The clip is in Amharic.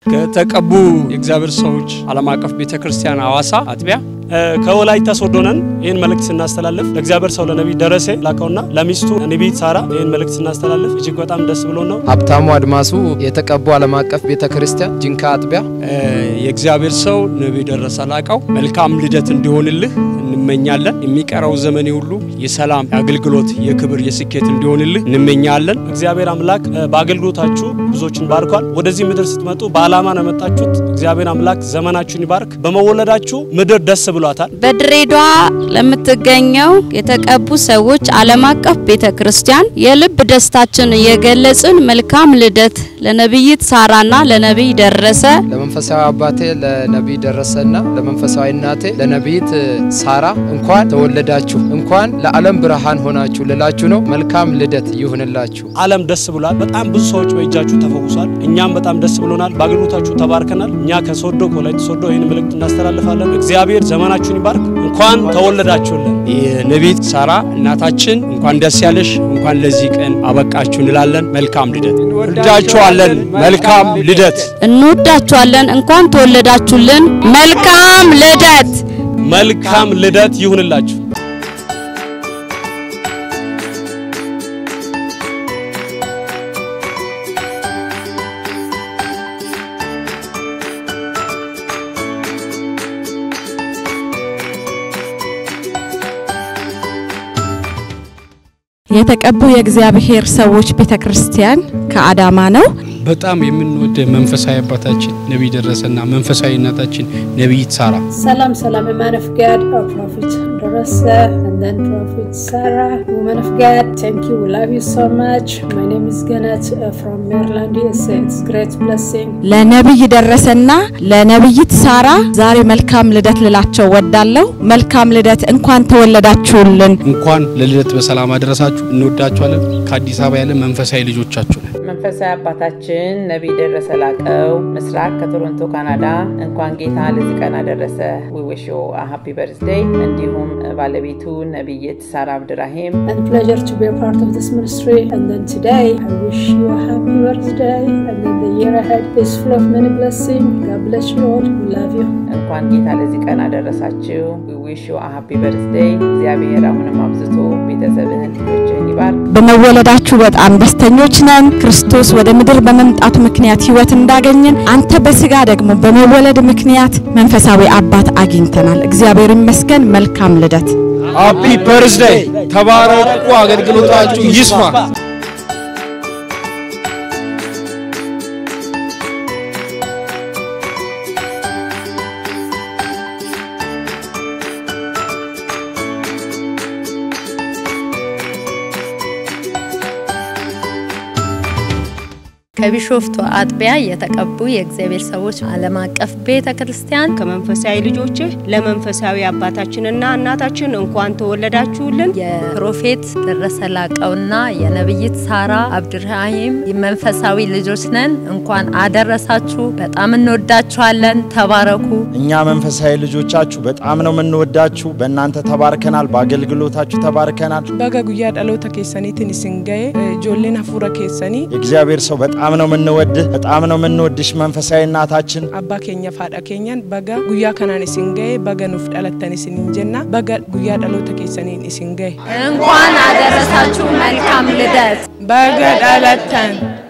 ከተቀቡ የእግዚአብሔር ሰዎች ዓለም አቀፍ ቤተ ክርስቲያን ሐዋሳ አጥቢያ ከወላይታ ሶዶ ነን። ይህን መልእክት ስናስተላልፍ ለእግዚአብሔር ሰው ለነቢይ ደረሴ ላከውና ለሚስቱ ነቢይት ሳራ ይህን መልእክት ስናስተላልፍ እጅግ በጣም ደስ ብሎ ነው። ሀብታሙ አድማሱ የተቀቡ ዓለም አቀፍ ቤተ ክርስቲያን ጂንካ አጥቢያ የእግዚአብሔር ሰው ነቢይ ደረሰ ላቀው መልካም ልደት እንዲሆንልህ እንመኛለን። የሚቀረው ዘመኔ ሁሉ የሰላም የአገልግሎት፣ የክብር፣ የስኬት እንዲሆንልህ እንመኛለን። እግዚአብሔር አምላክ በአገልግሎታችሁ ብዙዎችን ባርኳል። ወደዚህ ምድር ስትመጡ በዓላማ ነው የመጣችሁት። እግዚአብሔር አምላክ ዘመናችሁን ይባርክ። በመወለዳችሁ ምድር ደስ ብሏታል። በድሬዳዋ ለምትገኘው የተቀቡ ሰዎች ዓለም አቀፍ ቤተ ክርስቲያን የልብ ደስታችን የገለጽን መልካም ልደት ለነቢይት ሳራና ለነቢይ ደረሰ ለመንፈሳዊ አባቴ ለነቢይ ደረሰና ለመንፈሳዊ እናቴ ለነቢይት ሳራ እንኳን ተወለዳችሁ፣ እንኳን ለዓለም ብርሃን ሆናችሁ ልላችሁ ነው። መልካም ልደት ይሁንላችሁ። ዓለም ደስ ብሏል። በጣም ብዙ ሰዎች በእጃችሁ ተፈውሷል። እኛም በጣም ደስ ብሎናል። በአገልግሎታችሁ ተባርከናል። እኛ ከሶዶ ከወላይታ ሶዶ ይህን መልእክት እናስተላልፋለን። እግዚአብሔር ዘመናችሁን ይባርክ። እንኳን ተወለዳችሁልን። የነቢይት ሳራ እናታችን እንኳን ደስ ያለሽ፣ እንኳን ለዚህ ቀን አበቃችሁ እንላለን። መልካም ልደት እንወዳችኋለን። መልካም ልደት እንወዳችኋለን። እንኳን ተወለዳችሁልን። መልካም ልደት መልካም ልደት ይሁንላችሁ። የተቀቡ የእግዚአብሔር ሰዎች ቤተ ክርስቲያን ከአዳማ ነው። በጣም የምንወደ መንፈሳዊ አባታችን ነቢይ ደረሰና መንፈሳዊ እናታችን ነቢይት ሳራ ሰላም ሰላም man of God or prophet Darasa and then prophet Sarah woman of God thank you we love you so much my name is Ganet uh, from Maryland USA it's great blessing ለነቢይ ደረሰና ለነቢይት ሳራ ዛሬ መልካም ልደት ልላቸው ወዳለሁ። መልካም ልደት፣ እንኳን ተወለዳችሁልን። እንኳን ለልደት በሰላም አደረሳችሁ። እንወዳችኋለን። ከአዲስ አበባ ያለ መንፈሳዊ ልጆቻችሁ ነን። መንፈሳዊ አባታችን ነቢይ ደረሰ ላቀው ምስራቅ ከቶሮንቶ ካናዳ እንኳን ጌታ ለዚህ ቀን አደረሰ ዊ ዊሽ ዩ አ ሃፒ በርዝዴይ እንዲሁም ባለቤቱ ነቢይት ሳራ አብድራሂም and pleasure to be a part of this ministry and then today I wish you a happy birthday and then the year ahead is full of many blessings God bless you all we love you እንኳን ጌታ ለዚህ ቀን አደረሳችሁ ዊ ዊሽ ዩ አ ሃፒ በርዝዴይ እግዚአብሔር አሁንም አብዝቶ ቤተሰብህን ልጆችህን ይባርክ በመወለዳችሁ በጣም ደስተኞች ነን። ክርስቶስ ወደ ምድር በመምጣቱ ምክንያት ሕይወት እንዳገኘን አንተ በስጋ ደግሞ በመወለድ ምክንያት መንፈሳዊ አባት አግኝተናል። እግዚአብሔር ይመስገን። መልካም ልደት። ሃፒ በርዝዴይ። ተባረቁ። አገልግሎታችሁ ይስማ። ከቢሾፍቱ አጥቢያ የተቀቡ የእግዚአብሔር ሰዎች ዓለም አቀፍ ቤተ ክርስቲያን ከመንፈሳዊ ልጆችህ ለመንፈሳዊ አባታችንና እናታችን እንኳን ተወለዳችሁልን። የፕሮፌት ደረሰ ላቀውና የነቢይት ሳራ አብድራሂም መንፈሳዊ ልጆች ነን። እንኳን አደረሳችሁ። በጣም እንወዳችኋለን። ተባረኩ። እኛ መንፈሳዊ ልጆቻችሁ በጣም ነው የምንወዳችሁ። በእናንተ ተባርከናል። በአገልግሎታችሁ ተባርከናል። በጋ ጉያ ዳሎተ ኬሰኒትን ስንገዬ ጆሌን ሀፉረ ኬሰኒ የእግዚአብሔር ሰው በጣም ነው የምንወድህ፣ በጣም ነው የምንወድሽ መንፈሳዊ እናታችን። አባ ኬኛ ፋዳ ኬኛን በጋ ጉያ ከናን ስንገዬ በጋ ኑፍ ዳለተን ስንንጀና በጋ ጉያ ዳሎተ ኬሰኒን ስንገዬ እንኳን አደረሳችሁ። መልካም ልደት። በጋ ዳለተን